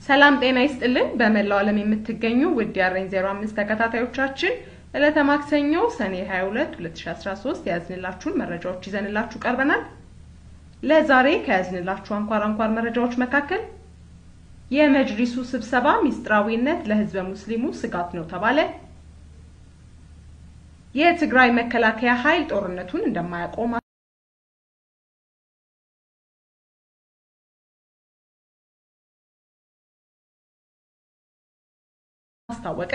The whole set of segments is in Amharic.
ሰላም ጤና ይስጥልን። በመላው ዓለም የምትገኙ ውድ የአሬን 05 ተከታታዮቻችን ዕለተ ማክሰኞ ሰኔ 22 2013 የያዝንላችሁን መረጃዎች ይዘንላችሁ ቀርበናል። ለዛሬ ከያዝንላችሁ አንኳር አንኳር መረጃዎች መካከል የመጅሊሱ ስብሰባ ሚስጥራዊነት ለሕዝበ ሙስሊሙ ስጋት ነው ተባለ፣ የትግራይ መከላከያ ኃይል ጦርነቱን እንደማያቆም አስታወቀ፣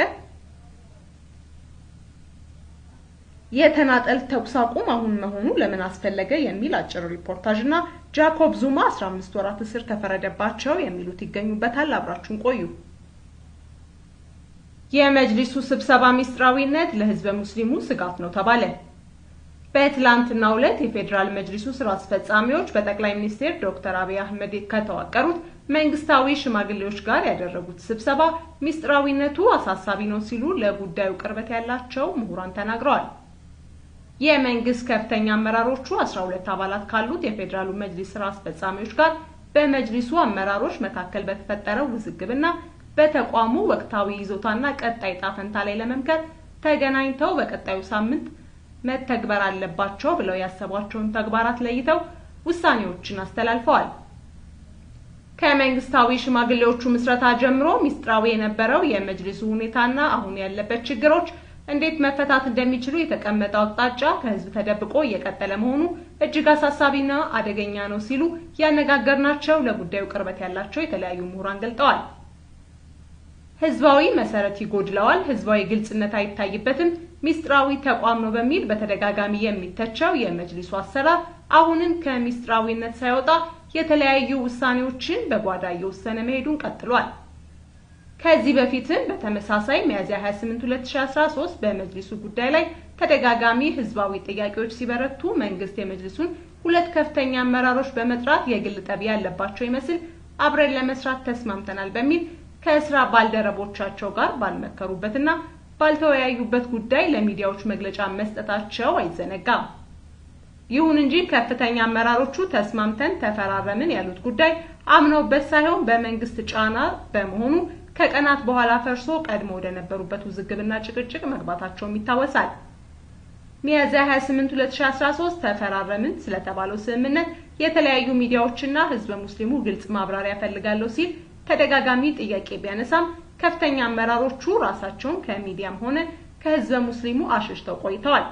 የተናጠል ተኩስ አቁም አሁን መሆኑ ለምን አስፈለገ የሚል አጭር ሪፖርታጅ እና ጃኮብ ዙማ 15 ወራት እስር ተፈረደባቸው የሚሉት ይገኙበታል። አብራችሁን ቆዩ። የመጅሊሱ ስብሰባ ሚስጥራዊነት ለሕዝበ ሙስሊሙ ስጋት ነው ተባለ። በትላንትናው ዕለት የፌዴራል መጅሊሱ ስራ አስፈጻሚዎች በጠቅላይ ሚኒስትር ዶክተር አብይ አህመድ ከተዋቀሩት መንግስታዊ ሽማግሌዎች ጋር ያደረጉት ስብሰባ ሚስጥራዊነቱ አሳሳቢ ነው ሲሉ ለጉዳዩ ቅርበት ያላቸው ምሁራን ተናግረዋል። የመንግስት ከፍተኛ አመራሮቹ 12 አባላት ካሉት የፌዴራሉ መጅሊስ ስራ አስፈጻሚዎች ጋር በመጅሊሱ አመራሮች መካከል በተፈጠረው ውዝግብና በተቋሙ ወቅታዊ ይዞታና ቀጣይ ጣፈንታ ላይ ለመምከር ተገናኝተው በቀጣዩ ሳምንት መተግበር አለባቸው ብለው ያሰቧቸውን ተግባራት ለይተው ውሳኔዎችን አስተላልፈዋል። ከመንግስታዊ ሽማግሌዎቹ ምስረታ ጀምሮ ሚስጥራዊ የነበረው የመጅሊሱ ሁኔታና አሁን ያለበት ችግሮች እንዴት መፈታት እንደሚችሉ የተቀመጠው አቅጣጫ ከህዝብ ተደብቆ እየቀጠለ መሆኑ እጅግ አሳሳቢና አደገኛ ነው ሲሉ ያነጋገርናቸው ለጉዳዩ ቅርበት ያላቸው የተለያዩ ምሁራን ገልጠዋል። ህዝባዊ መሰረት ይጎድለዋል፣ ህዝባዊ ግልጽነት አይታይበትም፣ ሚስጥራዊ ተቋም ነው በሚል በተደጋጋሚ የሚተቸው የመጅሊሱ አሰራር አሁንም ከሚስጥራዊነት ሳይወጣ የተለያዩ ውሳኔዎችን በጓዳ እየወሰነ መሄዱን ቀጥሏል። ከዚህ በፊትም በተመሳሳይ ሚያዝያ 28 2013 በመጅሊሱ ጉዳይ ላይ ተደጋጋሚ ህዝባዊ ጥያቄዎች ሲበረቱ መንግስት የመጅሊሱን ሁለት ከፍተኛ አመራሮች በመጥራት የግል ጠብ ያለባቸው ይመስል አብረን ለመስራት ተስማምተናል በሚል ከስራ ባልደረቦቻቸው ጋር ባልመከሩበትና ባልተወያዩበት ጉዳይ ለሚዲያዎች መግለጫ መስጠታቸው አይዘነጋም። ይሁን እንጂ ከፍተኛ አመራሮቹ ተስማምተን ተፈራረምን ያሉት ጉዳይ አምነውበት ሳይሆን በመንግስት ጫና በመሆኑ ከቀናት በኋላ ፈርሶ ቀድሞ ወደ ነበሩበት ውዝግብና ጭቅጭቅ መግባታቸውም ይታወሳል። ሚያዝያ 28 2013 ተፈራረምን ስለተባለው ስምምነት የተለያዩ ሚዲያዎችና ህዝበ ሙስሊሙ ግልጽ ማብራሪያ ፈልጋለሁ ሲል ተደጋጋሚ ጥያቄ ቢያነሳም ከፍተኛ አመራሮቹ ራሳቸውን ከሚዲያም ሆነ ከህዝበ ሙስሊሙ አሸሽተው ቆይተዋል።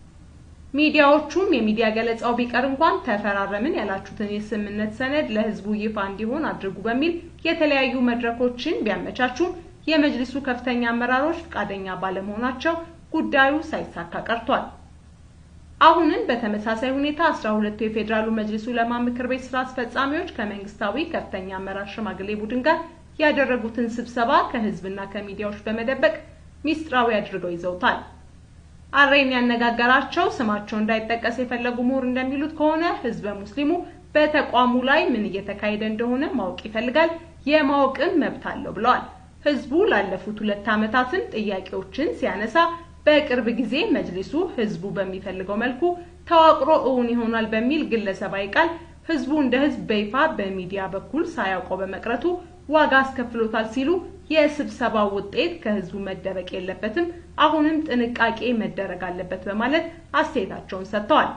ሚዲያዎቹም የሚዲያ ገለጻው ቢቀር እንኳን ተፈራረምን ያላችሁትን የስምምነት ሰነድ ለህዝቡ ይፋ እንዲሆን አድርጉ በሚል የተለያዩ መድረኮችን ቢያመቻቹም የመጅሊሱ ከፍተኛ አመራሮች ፈቃደኛ ባለመሆናቸው ጉዳዩ ሳይሳካ ቀርቷል። አሁንም በተመሳሳይ ሁኔታ አስራ ሁለቱ የፌዴራሉ መጅሊሱ ዑለማ ምክር ቤት ስራ አስፈጻሚዎች ከመንግስታዊ ከፍተኛ አመራር ሽማግሌ ቡድን ጋር ያደረጉትን ስብሰባ ከህዝብና ከሚዲያዎች በመደበቅ ሚስጥራዊ አድርገው ይዘውታል። አሬን ያነጋገራቸው ስማቸው እንዳይጠቀስ የፈለጉ ምሁር እንደሚሉት ከሆነ ህዝበ ሙስሊሙ በተቋሙ ላይ ምን እየተካሄደ እንደሆነ ማወቅ ይፈልጋል፣ የማወቅም መብት አለው ብለዋል። ህዝቡ ላለፉት ሁለት ዓመታትን ጥያቄዎችን ሲያነሳ በቅርብ ጊዜ መጅሊሱ ህዝቡ በሚፈልገው መልኩ ተዋቅሮ እውን ይሆናል በሚል ግለሰባዊ ቃል ህዝቡ እንደ ህዝብ በይፋ በሚዲያ በኩል ሳያውቀው በመቅረቱ ዋጋ አስከፍሎታል ሲሉ የስብሰባው ውጤት ከህዝቡ መደበቅ የለበትም፣ አሁንም ጥንቃቄ መደረግ አለበት በማለት አስተያየታቸውን ሰጥተዋል።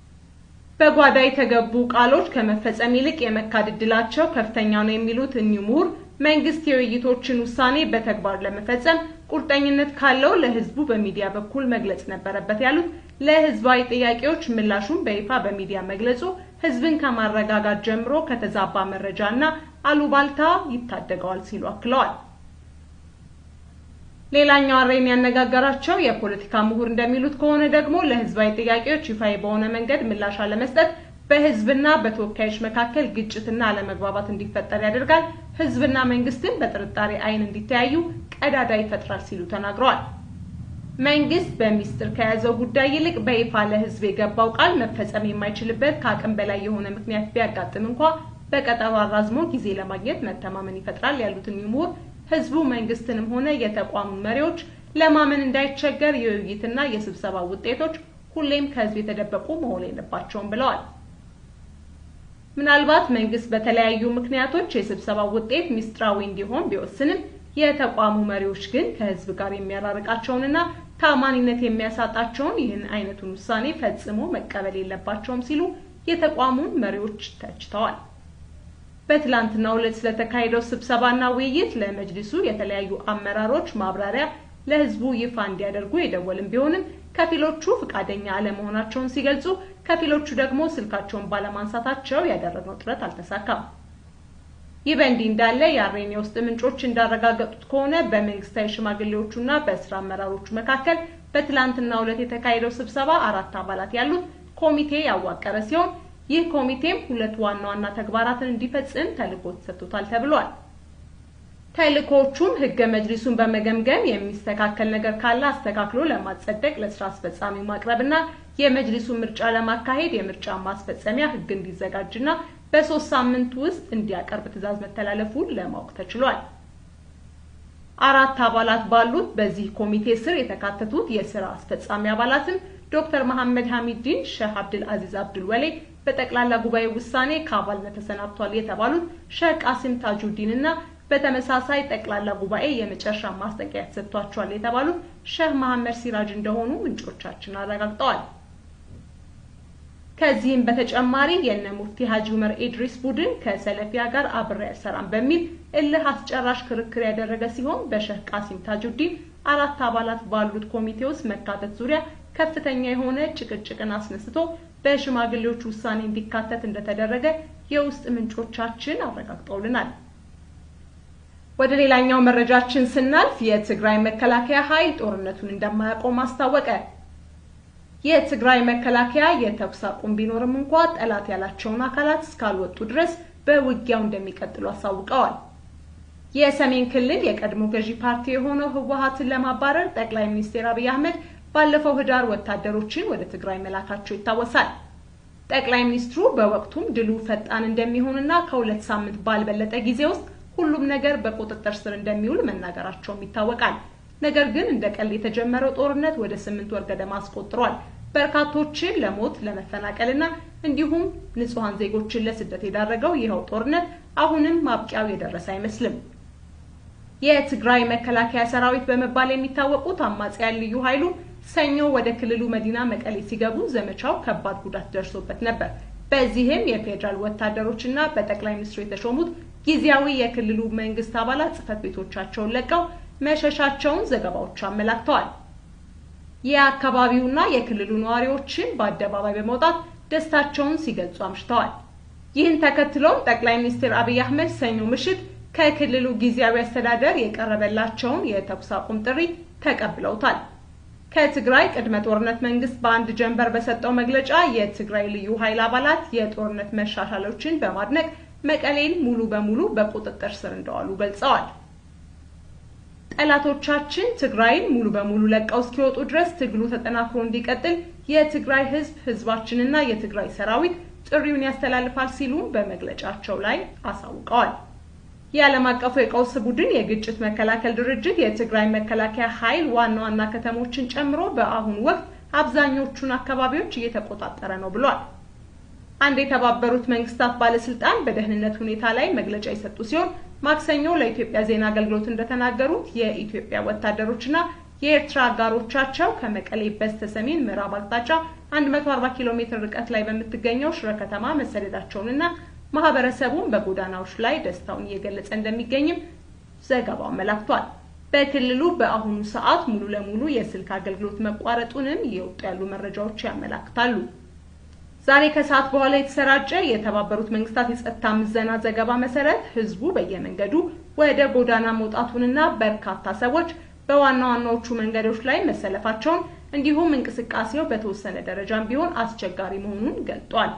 በጓዳ የተገቡ ቃሎች ከመፈጸም ይልቅ የመካድ ዕድላቸው ከፍተኛ ነው የሚሉት እኚህ ምሁር መንግስት የውይይቶችን ውሳኔ በተግባር ለመፈጸም ቁርጠኝነት ካለው ለህዝቡ በሚዲያ በኩል መግለጽ ነበረበት ያሉት ለህዝባዊ ጥያቄዎች ምላሹን በይፋ በሚዲያ መግለጹ ህዝብን ከማረጋጋት ጀምሮ ከተዛባ መረጃና አሉባልታ ይታደገዋል ሲሉ አክለዋል። ሌላኛው አሬን ያነጋገራቸው የፖለቲካ ምሁር እንደሚሉት ከሆነ ደግሞ ለህዝባዊ ጥያቄዎች ይፋዊ በሆነ መንገድ ምላሽ አለመስጠት በህዝብና በተወካዮች መካከል ግጭትና አለመግባባት እንዲፈጠር ያደርጋል፣ ህዝብና መንግስትን በጥርጣሬ አይን እንዲተያዩ ቀዳዳ ይፈጥራል ሲሉ ተናግረዋል። መንግስት በሚስጥር ከያዘው ጉዳይ ይልቅ በይፋ ለህዝብ የገባው ቃል መፈጸም የማይችልበት ከአቅም በላይ የሆነ ምክንያት ቢያጋጥም እንኳ በቀጠሮ አራዝሞ ጊዜ ለማግኘት መተማመን ይፈጥራል ያሉትን ምሁር ህዝቡ መንግስትንም ሆነ የተቋሙን መሪዎች ለማመን እንዳይቸገር የውይይትና የስብሰባ ውጤቶች ሁሌም ከህዝብ የተደበቁ መሆን የለባቸውም ብለዋል። ምናልባት መንግስት በተለያዩ ምክንያቶች የስብሰባው ውጤት ሚስጥራዊ እንዲሆን ቢወስንም የተቋሙ መሪዎች ግን ከህዝብ ጋር የሚያራርቃቸውንና ታማኒነት የሚያሳጣቸውን ይህን አይነቱን ውሳኔ ፈጽሞ መቀበል የለባቸውም ሲሉ የተቋሙን መሪዎች ተችተዋል። በትላንትናው ዕለት ስለተካሄደው ስብሰባና ውይይት ለመጅሊሱ የተለያዩ አመራሮች ማብራሪያ ለህዝቡ ይፋ እንዲያደርጉ የደወልም ቢሆንም ከፊሎቹ ፈቃደኛ አለመሆናቸውን ሲገልጹ፣ ከፊሎቹ ደግሞ ስልካቸውን ባለማንሳታቸው ያደረግነው ጥረት አልተሳካም። ይህ በእንዲህ እንዳለ የአሬን የውስጥ ምንጮች እንዳረጋገጡት ከሆነ በመንግስታዊ ሽማግሌዎቹና በስራ አመራሮቹ መካከል በትላንትናው ዕለት የተካሄደው ስብሰባ አራት አባላት ያሉት ኮሚቴ ያዋቀረ ሲሆን ይህ ኮሚቴም ሁለት ዋና ዋና ተግባራትን እንዲፈጽም ተልዕኮ ተሰጥቶታል ተብሏል። ተልዕኮቹም ህገ መጅሊሱን በመገምገም የሚስተካከል ነገር ካለ አስተካክሎ ለማጸደቅ ለስራ አስፈጻሚ ማቅረብና የመጅሊሱን ምርጫ ለማካሄድ የምርጫ ማስፈጸሚያ ህግ እንዲዘጋጅና በሶስት ሳምንት ውስጥ እንዲያቀርብ ትዕዛዝ መተላለፉን ለማወቅ ተችሏል። አራት አባላት ባሉት በዚህ ኮሚቴ ስር የተካተቱት የስራ አስፈጻሚ አባላትም ዶክተር መሐመድ ሐሚድዲን፣ ሼህ አብድል አዚዝ አብዱል ወሌ በጠቅላላ ጉባኤ ውሳኔ ከአባልነት ተሰናብቷል የተባሉት ሼህ ቃሲም ታጁዲን እና በተመሳሳይ ጠቅላላ ጉባኤ የመጨረሻ ማስጠንቀቂያ ተሰጥቷቸዋል የተባሉት ሼህ መሐመድ ሲራጅ እንደሆኑ ምንጮቻችን አረጋግጠዋል። ከዚህም በተጨማሪ የነ ሙፍቲ ሀጂ ዑመር ኢድሪስ ቡድን ከሰለፊያ ጋር አብሬ አልሰራም በሚል እልህ አስጨራሽ ክርክር ያደረገ ሲሆን በሼህ ቃሲም ታጁዲን አራት አባላት ባሉት ኮሚቴ ውስጥ መካተት ዙሪያ ከፍተኛ የሆነ ጭቅጭቅን አስነስቶ በሽማግሌዎች ውሳኔ እንዲካተት እንደተደረገ የውስጥ ምንጮቻችን አረጋግጠውልናል። ወደ ሌላኛው መረጃችን ስናልፍ የትግራይ መከላከያ ኃይል ጦርነቱን እንደማያቆም አስታወቀ። የትግራይ መከላከያ የተኩስ አቁም ቢኖርም እንኳ ጠላት ያላቸውን አካላት እስካልወጡ ድረስ በውጊያው እንደሚቀጥሉ አሳውቀዋል። የሰሜን ክልል የቀድሞ ገዢ ፓርቲ የሆነው ህወሀትን ለማባረር ጠቅላይ ሚኒስትር አብይ አህመድ ባለፈው ህዳር ወታደሮችን ወደ ትግራይ መላካቸው ይታወሳል። ጠቅላይ ሚኒስትሩ በወቅቱም ድሉ ፈጣን እንደሚሆንና ከሁለት ሳምንት ባልበለጠ ጊዜ ውስጥ ሁሉም ነገር በቁጥጥር ስር እንደሚውል መናገራቸውም ይታወቃል። ነገር ግን እንደ ቀልድ የተጀመረው ጦርነት ወደ ስምንት ወር ገደማ አስቆጥሯል። በርካቶችን ለሞት ለመፈናቀልና እንዲሁም ንጹሐን ዜጎችን ለስደት የዳረገው ይኸው ጦርነት አሁንም ማብቂያው የደረሰ አይመስልም። የትግራይ መከላከያ ሰራዊት በመባል የሚታወቁት አማጽያን ልዩ ኃይሉ ሰኞ ወደ ክልሉ መዲና መቀሌ ሲገቡ ዘመቻው ከባድ ጉዳት ደርሶበት ነበር። በዚህም የፌዴራል ወታደሮችና በጠቅላይ ሚኒስትሩ የተሾሙት ጊዜያዊ የክልሉ መንግስት አባላት ጽህፈት ቤቶቻቸውን ለቀው መሸሻቸውን ዘገባዎች አመላክተዋል። የአካባቢውና የክልሉ ነዋሪዎችን በአደባባይ በመውጣት ደስታቸውን ሲገልጹ አምሽተዋል። ይህን ተከትሎም ጠቅላይ ሚኒስትር አብይ አህመድ ሰኞ ምሽት ከክልሉ ጊዜያዊ አስተዳደር የቀረበላቸውን የተኩስ አቁም ጥሪ ተቀብለውታል። ከትግራይ ቅድመ ጦርነት መንግስት በአንድ ጀንበር በሰጠው መግለጫ የትግራይ ልዩ ኃይል አባላት የጦርነት መሻሻሎችን በማድነቅ መቀሌን ሙሉ በሙሉ በቁጥጥር ስር እንደዋሉ ገልጸዋል። ጠላቶቻችን ትግራይን ሙሉ በሙሉ ለቀው እስኪወጡ ድረስ ትግሉ ተጠናክሮ እንዲቀጥል የትግራይ ህዝብ፣ ህዝባችንና የትግራይ ሰራዊት ጥሪውን ያስተላልፋል ሲሉም በመግለጫቸው ላይ አሳውቀዋል። የዓለም አቀፉ የቀውስ ቡድን የግጭት መከላከል ድርጅት የትግራይ መከላከያ ኃይል ዋና ዋና ከተሞችን ጨምሮ በአሁኑ ወቅት አብዛኞቹን አካባቢዎች እየተቆጣጠረ ነው ብሏል። አንድ የተባበሩት መንግስታት ባለስልጣን በደህንነት ሁኔታ ላይ መግለጫ የሰጡ ሲሆን ማክሰኞ ለኢትዮጵያ ዜና አገልግሎት እንደተናገሩት የኢትዮጵያ ወታደሮችና የኤርትራ አጋሮቻቸው ከመቀሌ በስተ ሰሜን ምዕራብ አቅጣጫ 140 ኪሎ ሜትር ርቀት ላይ በምትገኘው ሽረ ከተማ መሰደዳቸውንና ማህበረሰቡን በጎዳናዎች ላይ ደስታውን እየገለጸ እንደሚገኝም ዘገባው አመላክቷል። በክልሉ በአሁኑ ሰዓት ሙሉ ለሙሉ የስልክ አገልግሎት መቋረጡንም እየወጡ ያሉ መረጃዎች ያመላክታሉ። ዛሬ ከሰዓት በኋላ የተሰራጨ የተባበሩት መንግስታት የጸጥታ ምዘና ዘገባ መሰረት ህዝቡ በየመንገዱ ወደ ጎዳና መውጣቱንና በርካታ ሰዎች በዋና ዋናዎቹ መንገዶች ላይ መሰለፋቸውን እንዲሁም እንቅስቃሴው በተወሰነ ደረጃም ቢሆን አስቸጋሪ መሆኑን ገልጧል።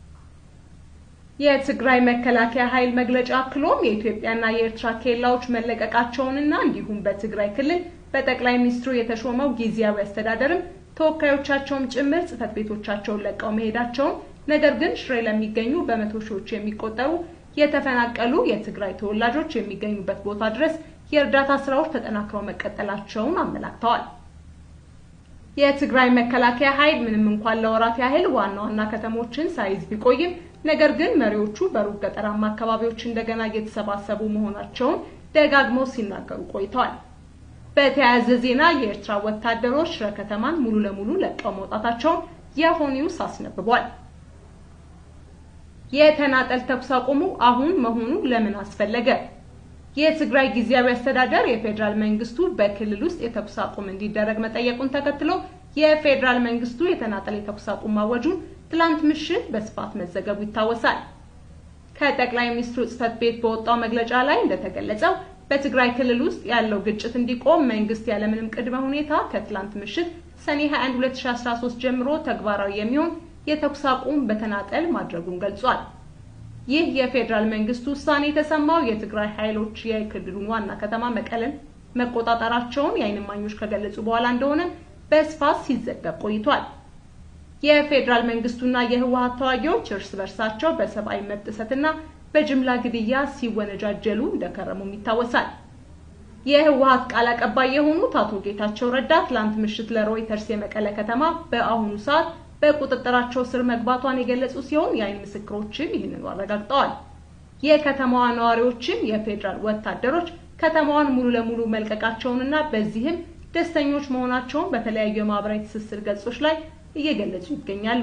የትግራይ መከላከያ ኃይል መግለጫ አክሎም የኢትዮጵያና የኤርትራ ኬላዎች መለቀቃቸውንና እንዲሁም በትግራይ ክልል በጠቅላይ ሚኒስትሩ የተሾመው ጊዜያዊ አስተዳደርም ተወካዮቻቸውም ጭምር ጽህፈት ቤቶቻቸውን ለቀው መሄዳቸውን ነገር ግን ሽሬ ለሚገኙ በመቶ ሺዎች የሚቆጠሩ የተፈናቀሉ የትግራይ ተወላጆች የሚገኙበት ቦታ ድረስ የእርዳታ ስራዎች ተጠናክረው መቀጠላቸውን አመላክተዋል። የትግራይ መከላከያ ኃይል ምንም እንኳን ለወራት ያህል ዋና ዋና ከተሞችን ሳይዝ ቢቆይም ነገር ግን መሪዎቹ በሩቅ ገጠራማ አካባቢዎች እንደገና እየተሰባሰቡ መሆናቸውን ደጋግመው ሲናገሩ ቆይተዋል። በተያያዘ ዜና የኤርትራ ወታደሮች ሽረ ከተማን ሙሉ ለሙሉ ለቀው መውጣታቸውን የሆ ኒውስ አስነብቧል። የተናጠል ተኩስ አቁሙ አሁን መሆኑ ለምን አስፈለገ? የትግራይ ጊዜያዊ አስተዳደር የፌዴራል መንግስቱ በክልል ውስጥ የተኩስ አቁም እንዲደረግ መጠየቁን ተከትሎ የፌዴራል መንግስቱ የተናጠል የተኩስ አቁም ማወጁን ትላንት ምሽት በስፋት መዘገቡ ይታወሳል። ከጠቅላይ ሚኒስትሩ ጽህፈት ቤት በወጣው መግለጫ ላይ እንደተገለጸው በትግራይ ክልል ውስጥ ያለው ግጭት እንዲቆም መንግስት ያለምንም ቅድመ ሁኔታ ከትላንት ምሽት ሰኔ 21 2013 ጀምሮ ተግባራዊ የሚሆን የተኩስ አቁም በተናጠል ማድረጉን ገልጿል። ይህ የፌዴራል መንግስት ውሳኔ የተሰማው የትግራይ ኃይሎች የክልሉን ዋና ከተማ መቀለን መቆጣጠራቸውን የዓይን እማኞች ከገለጹ በኋላ እንደሆነ በስፋት ሲዘገብ ቆይቷል። የፌዴራል መንግስቱና የህወሀት ተዋጊዎች እርስ በርሳቸው በሰብአዊ መብት ጥሰትና በጅምላ ግድያ ሲወነጃጀሉ እንደከረሙም ይታወሳል። የህወሀት ቃል አቀባይ የሆኑት አቶ ጌታቸው ረዳ ትላንት ምሽት ለሮይተርስ የመቀለ ከተማ በአሁኑ ሰዓት በቁጥጥራቸው ስር መግባቷን የገለጹ ሲሆን የዓይን ምስክሮችም ይህንኑ አረጋግጠዋል። የከተማዋ ነዋሪዎችም የፌዴራል ወታደሮች ከተማዋን ሙሉ ለሙሉ መልቀቃቸውንና በዚህም ደስተኞች መሆናቸውን በተለያዩ የማህበራዊ ትስስር ገጾች ላይ እየገለጹ ይገኛሉ።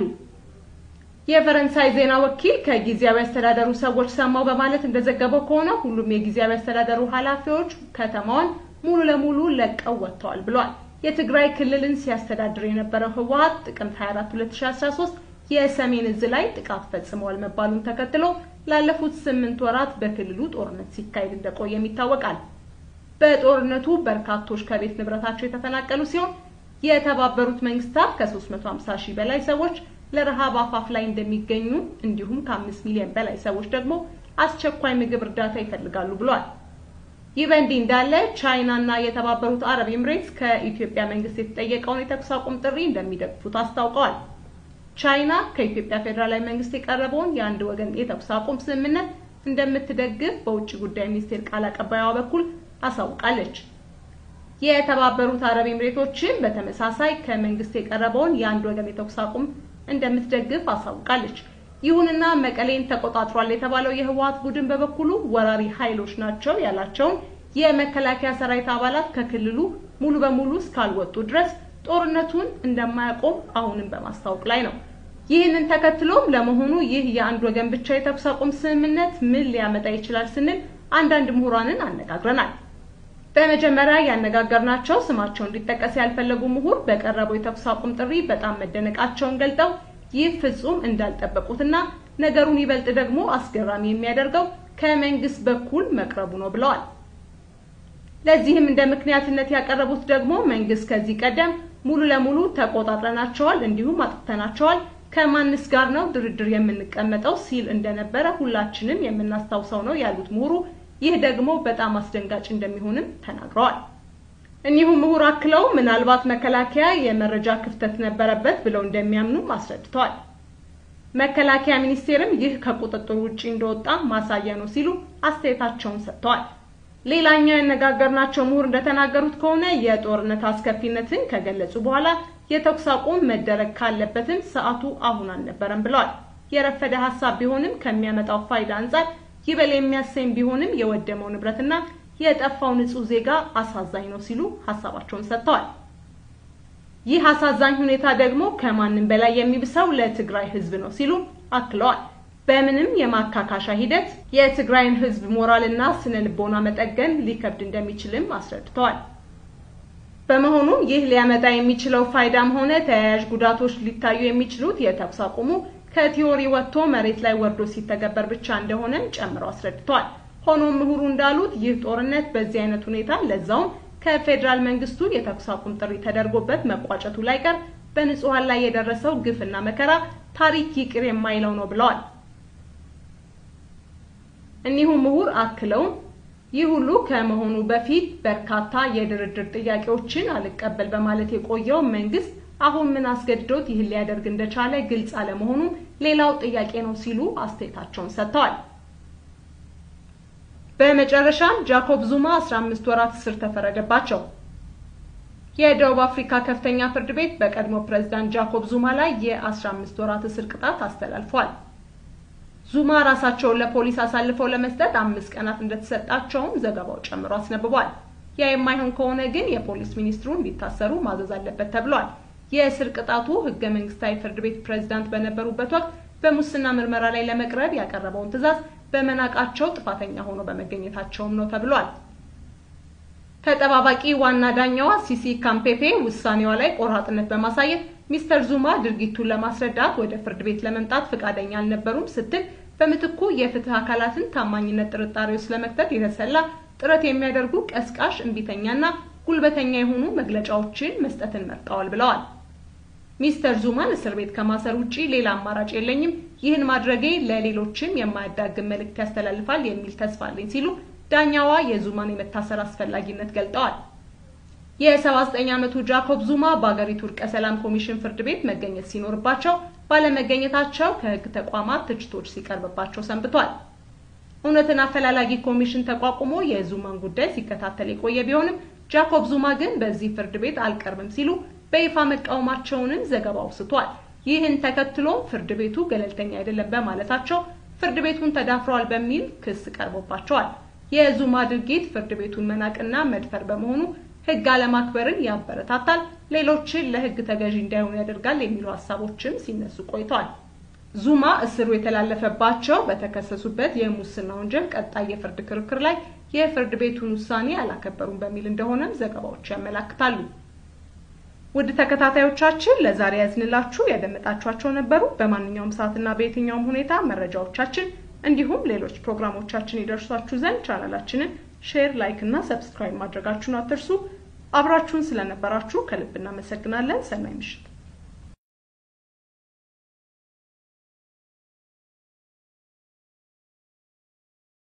የፈረንሳይ ዜና ወኪል ከጊዜያዊ አስተዳደሩ ሰዎች ሰማው በማለት እንደዘገበው ከሆነ ሁሉም የጊዜያዊ አስተዳደሩ ኃላፊዎች ከተማዋን ሙሉ ለሙሉ ለቀው ወጥተዋል ብሏል። የትግራይ ክልልን ሲያስተዳድር የነበረው ህወሀት ጥቅምት 24 2013 የሰሜን እዝ ላይ ጥቃት ፈጽመዋል መባሉን ተከትሎ ላለፉት ስምንት ወራት በክልሉ ጦርነት ሲካሄድ እንደቆየም ይታወቃል። በጦርነቱ በርካቶች ከቤት ንብረታቸው የተፈናቀሉ ሲሆን የተባበሩት መንግስታት ከ350 ሺህ በላይ ሰዎች ለረሃብ አፋፍ ላይ እንደሚገኙ እንዲሁም ከአምስት ሚሊዮን በላይ ሰዎች ደግሞ አስቸኳይ ምግብ እርዳታ ይፈልጋሉ ብሏል። ይህ በእንዲህ እንዳለ ቻይና እና የተባበሩት አረብ ኤምሬትስ ከኢትዮጵያ መንግስት የተጠየቀውን የተኩስ አቁም ጥሪ እንደሚደግፉት አስታውቀዋል። ቻይና ከኢትዮጵያ ፌዴራላዊ መንግስት የቀረበውን የአንድ ወገን የተኩስ አቁም ስምምነት እንደምትደግፍ በውጭ ጉዳይ ሚኒስቴር ቃል አቀባይዋ በኩል አሳውቃለች። የተባበሩት አረብ ኤምሬቶችም በተመሳሳይ ከመንግስት የቀረበውን የአንድ ወገን የተኩስ አቁም እንደምትደግፍ አሳውቃለች። ይሁንና መቀሌን ተቆጣጥሯል የተባለው የህወሀት ቡድን በበኩሉ ወራሪ ኃይሎች ናቸው ያላቸውን የመከላከያ ሰራዊት አባላት ከክልሉ ሙሉ በሙሉ እስካልወጡ ድረስ ጦርነቱን እንደማያቆም አሁንም በማስታወቅ ላይ ነው። ይህንን ተከትሎም ለመሆኑ ይህ የአንድ ወገን ብቻ የተኩስ አቁም ስምምነት ምን ሊያመጣ ይችላል ስንል አንዳንድ ምሁራንን አነጋግረናል። በመጀመሪያ ያነጋገርናቸው ስማቸው እንዲጠቀስ ያልፈለጉ ምሁር በቀረበው የተኩስ አቁም ጥሪ በጣም መደነቃቸውን ገልጠው ይህ ፍጹም እንዳልጠበቁትና ነገሩን ይበልጥ ደግሞ አስገራሚ የሚያደርገው ከመንግስት በኩል መቅረቡ ነው ብለዋል። ለዚህም እንደ ምክንያትነት ያቀረቡት ደግሞ መንግስት ከዚህ ቀደም ሙሉ ለሙሉ ተቆጣጥረናቸዋል፣ እንዲሁም አጥፍተናቸዋል፣ ከማንስ ጋር ነው ድርድር የምንቀመጠው ሲል እንደነበረ ሁላችንም የምናስታውሰው ነው ያሉት ምሁሩ ይህ ደግሞ በጣም አስደንጋጭ እንደሚሆንም ተናግረዋል። እኒሁ ምሁር አክለው ምናልባት መከላከያ የመረጃ ክፍተት ነበረበት ብለው እንደሚያምኑም አስረድተዋል። መከላከያ ሚኒስቴርም ይህ ከቁጥጥር ውጪ እንደወጣ ማሳያ ነው ሲሉ አስተያየታቸውን ሰጥተዋል። ሌላኛው ያነጋገርናቸው ምሁር እንደተናገሩት ከሆነ የጦርነት አስከፊነትን ከገለጹ በኋላ የተኩስ አቁም መደረግ ካለበትም ሰዓቱ አሁን አልነበረም ብለዋል። የረፈደ ሀሳብ ቢሆንም ከሚያመጣው ፋይዳ አንጻር ይበል የሚያሰኝ ቢሆንም የወደመው ንብረትና የጠፋው ንጹህ ዜጋ አሳዛኝ ነው ሲሉ ሀሳባቸውን ሰጥተዋል። ይህ አሳዛኝ ሁኔታ ደግሞ ከማንም በላይ የሚብሰው ለትግራይ ሕዝብ ነው ሲሉ አክለዋል። በምንም የማካካሻ ሂደት የትግራይን ሕዝብ ሞራልና ስነ ልቦና መጠገን ሊከብድ እንደሚችልም አስረድተዋል። በመሆኑም ይህ ሊያመጣ የሚችለው ፋይዳም ሆነ ተያያዥ ጉዳቶች ሊታዩ የሚችሉት የተኩስ አቁሙ ከቲዮሪ ወጥቶ መሬት ላይ ወርዶ ሲተገበር ብቻ እንደሆነም ጨምረው አስረድተዋል። ሆኖም ምሁሩ እንዳሉት ይህ ጦርነት በዚህ አይነት ሁኔታ ለዛውም ከፌዴራል መንግስቱ የተኩስ አቁም ጥሪ ተደርጎበት መቋጨቱ ላይ ቀር በንጹሃን ላይ የደረሰው ግፍና መከራ ታሪክ ይቅር የማይለው ነው ብለዋል። እኒሁ ምሁር አክለውም ይህ ሁሉ ከመሆኑ በፊት በርካታ የድርድር ጥያቄዎችን አልቀበል በማለት የቆየው መንግስት አሁን ምን አስገድዶት ይህን ሊያደርግ እንደቻለ ግልጽ አለመሆኑ ሌላው ጥያቄ ነው ሲሉ አስተያየታቸውን ሰጥተዋል። በመጨረሻም ጃኮብ ዙማ 15 ወራት እስር ተፈረደባቸው። የደቡብ አፍሪካ ከፍተኛ ፍርድ ቤት በቀድሞ ፕሬዝዳንት ጃኮብ ዙማ ላይ የ15 ወራት እስር ቅጣት አስተላልፏል። ዙማ ራሳቸውን ለፖሊስ አሳልፈው ለመስጠት አምስት ቀናት እንደተሰጣቸውም ዘገባው ጨምሮ አስነብቧል። ያ የማይሆን ከሆነ ግን የፖሊስ ሚኒስትሩ እንዲታሰሩ ማዘዝ አለበት ተብሏል። የእስር ቅጣቱ ህገ መንግስታዊ ፍርድ ቤት ፕሬዝዳንት በነበሩበት ወቅት በሙስና ምርመራ ላይ ለመቅረብ ያቀረበውን ትዕዛዝ በመናቃቸው ጥፋተኛ ሆኖ በመገኘታቸውም ነው ተብሏል። ተጠባባቂ ዋና ዳኛዋ ሲሲ ካምፔፔ ውሳኔዋ ላይ ቆራጥነት በማሳየት ሚስተር ዙማ ድርጊቱን ለማስረዳት ወደ ፍርድ ቤት ለመምጣት ፈቃደኛ አልነበሩም ስትል በምትኩ የፍትህ አካላትን ታማኝነት ጥርጣሬ ውስጥ ለመክተት የተሰላ ጥረት የሚያደርጉ ቀስቃሽ፣ እምቢተኛና ጉልበተኛ የሆኑ መግለጫዎችን መስጠትን መርጠዋል ብለዋል። ሚስተር ዙማን እስር ቤት ከማሰር ውጪ ሌላ አማራጭ የለኝም፣ ይህን ማድረጌ ለሌሎችም የማያዳግም መልእክት ያስተላልፋል የሚል ተስፋ አለኝ ሲሉ ዳኛዋ የዙማን የመታሰር አስፈላጊነት ገልጠዋል። የ79 ዓመቱ ጃኮብ ዙማ በአገሪቱ እርቀ ሰላም ኮሚሽን ፍርድ ቤት መገኘት ሲኖርባቸው ባለመገኘታቸው ከህግ ተቋማት ትችቶች ሲቀርብባቸው ሰንብቷል። እውነትን አፈላላጊ ኮሚሽን ተቋቁሞ የዙማን ጉዳይ ሲከታተል የቆየ ቢሆንም ጃኮብ ዙማ ግን በዚህ ፍርድ ቤት አልቀርብም ሲሉ በይፋ መቃወማቸውንም ዘገባው አውስቷል። ይህን ተከትሎም ፍርድ ቤቱ ገለልተኛ አይደለም በማለታቸው ፍርድ ቤቱን ተዳፍረዋል በሚል ክስ ቀርቦባቸዋል። የዙማ ድርጊት ፍርድ ቤቱን መናቅና መድፈር በመሆኑ ህግ አለማክበርን ያበረታታል፣ ሌሎችን ለህግ ተገዢ እንዳይሆኑ ያደርጋል የሚሉ ሀሳቦችም ሲነሱ ቆይተዋል። ዙማ እስሩ የተላለፈባቸው በተከሰሱበት የሙስና ወንጀል ቀጣይ የፍርድ ክርክር ላይ የፍርድ ቤቱን ውሳኔ አላከበሩም በሚል እንደሆነም ዘገባዎች ያመላክታሉ። ውድ ተከታታዮቻችን ለዛሬ ያዝንላችሁ ያደመጣችኋቸው ነበሩ። በማንኛውም ሰዓትና በየትኛውም ሁኔታ መረጃዎቻችን እንዲሁም ሌሎች ፕሮግራሞቻችን ይደርሷችሁ ዘንድ ቻናላችንን ሼር፣ ላይክ እና ሰብስክራይብ ማድረጋችሁን አትርሱ። አብራችሁን ስለነበራችሁ ከልብ እናመሰግናለን። ሰናይ ምሽት